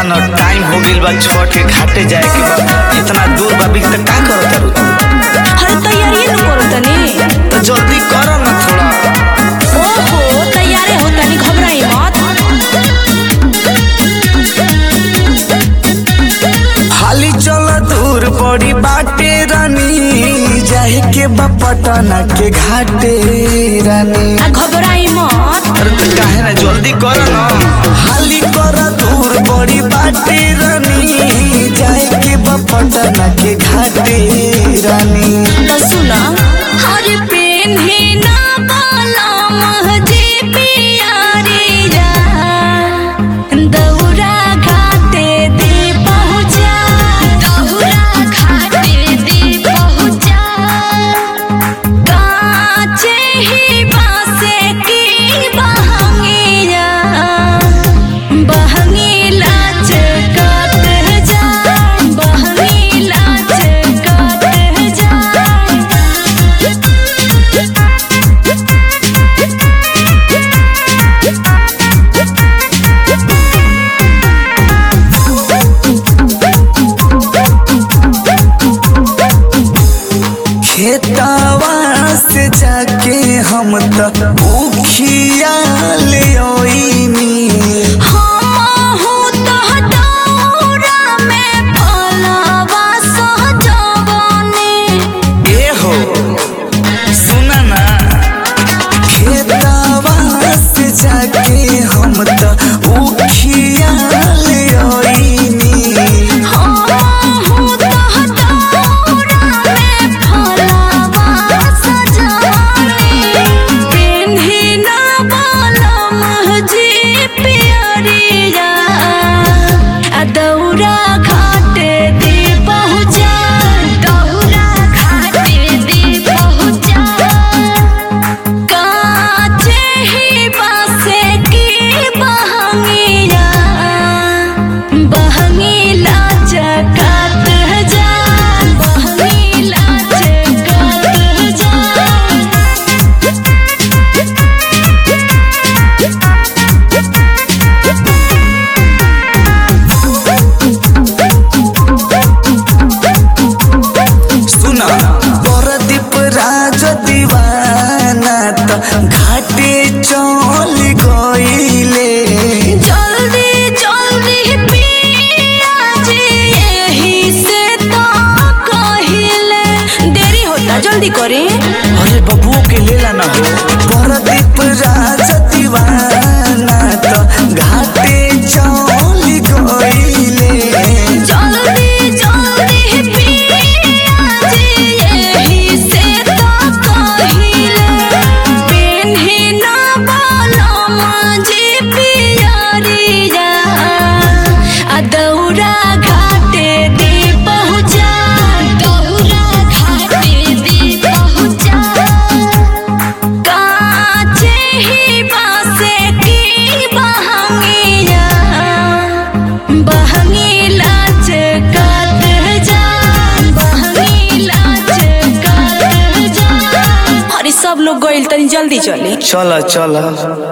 न टाइम हो गइल बा छठ के घाटे जाए के बा इतना दूर बा बिक त का करत तारू तू अरे तैयारी न करो तनी तो जल्दी कर न थोड़ा ओहो तैयारे हो तनी घबराई मत हाली चल दूर बड़ी बाटे रानी जाए के बा पटना के घाटे रानी आ घबराई मत अरे तो काहे ना जल्दी कर न हाली कर दूर बड़ी बाटे रानी जाए के बा पटना के घाटे रानी तो सुना अरे पेन्हे ना बाला महजे पियारी जा दौरा घाटे दे पहुँचा दौरा घाटे दे पहुँचा काचे ही बासे की बहंगिया बहंगी लाच काट जा बहंगी लाच काट जा खेतवा से जाके हम त उखिया ले ओइनी हमहु तह दौरा में फलवा सजवने ए हो सुना ना खेतवा से जाके हम त उखिया ले ओइनी हमहु तह दौरा में फलवा सजवने पेन्ही ना बालम जी पियरिया आ दौरा घाटे दे पहुँचा दौरा घाटे दे पहुँचा काचे ही बासे की बहंगिया बहंगी लाच काट जा बहंगी लाच काट जा सुना परदीप राज दीवाना त घाटे चल गइले जल्दी जल्दी पिया जी यही से तो कहिले देरी होता जल्दी करें अरे बबुओ के लेला ना हो परदीप राज दीवाना त घाटे चल गइले जल्दी जल्दी पिया जी यही से तो कहिले पेन्ही ना बालम जी पियरिया आ दौरा घाटे दे पहुँचा दौरा घाटे दे पहुँचा काचे ही बासे की बहंगिया बहंगी लाच काट जा बहंगी लाच काट जा अरे सब लोग गइल तनी जल्दी चले चल चल